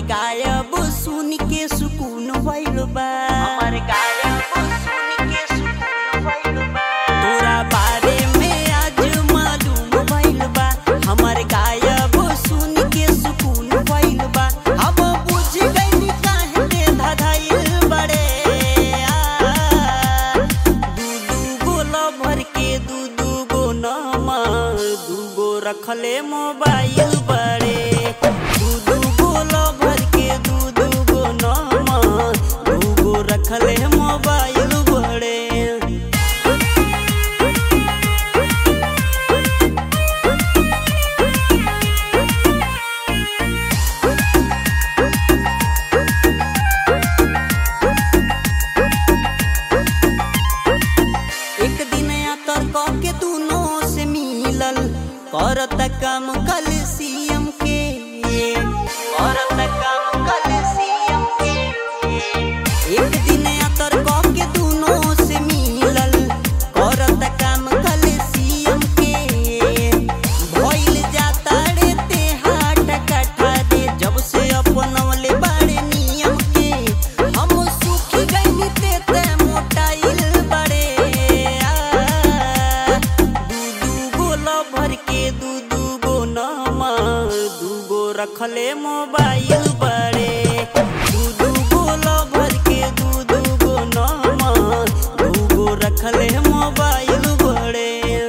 गायब सुन के सुकून भइल बा हमर गायब सुन के सुकून भइल बा तोरा बारे में आज मालूम भइल बा हमर गायब सुन के सुकून भइल बा हम बुझ गइनी काहे ते धधाइल बड़े आ दू दू गो लभर के दू दू गो नंबर दू गो रखले मोबाइल बड़े दू दू गो लभर के दू दू गो नंबर दू गो रखले मोबाइल बड़े एक दिन आतर के दोनों से मिलल करत काम कल सीएम के औरत काम कल सीएम के एक दिन आतर के दोनों से मिलल करत काम कल सीएम के भइल जाता रे ते हाट कठा दे जब से अपनवले बाड़े नियम के हम सुखी गइनी ते ते मोटाइल बड़े आ दू दू गो लभर के दू दू गो नंबर दू गो रखले मोबाइल बड़े दू दू गो लभर के दू दू गो नंबर दू गो रखले मोबाइल बड़े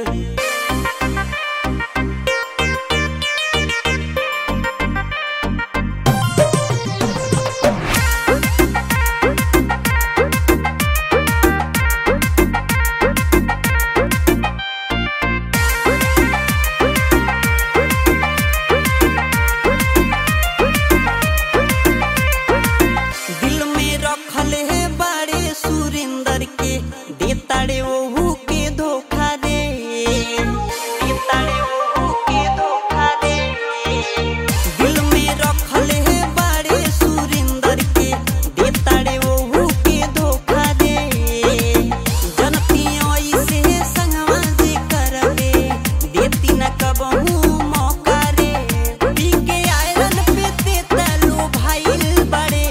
दिल में रखल है बड़े सुरेंद्र के देताड़े ओहू के धोखा रे तारे वो के धोखा दे दिल में रखल है बड़े सुरेंद्र के देताड़े ओहू के धोखा रे जनती ऐसे संगवा जे करबे देती न कबहू मौका रे पी के आयरन पे देता लो भाईल बड़े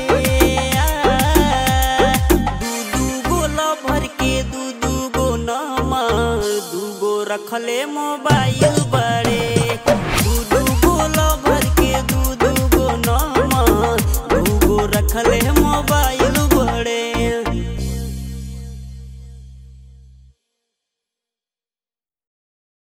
आ दू दू गो लभर के दू दू गो नंबर दू गो रखले मोबाइल बड़े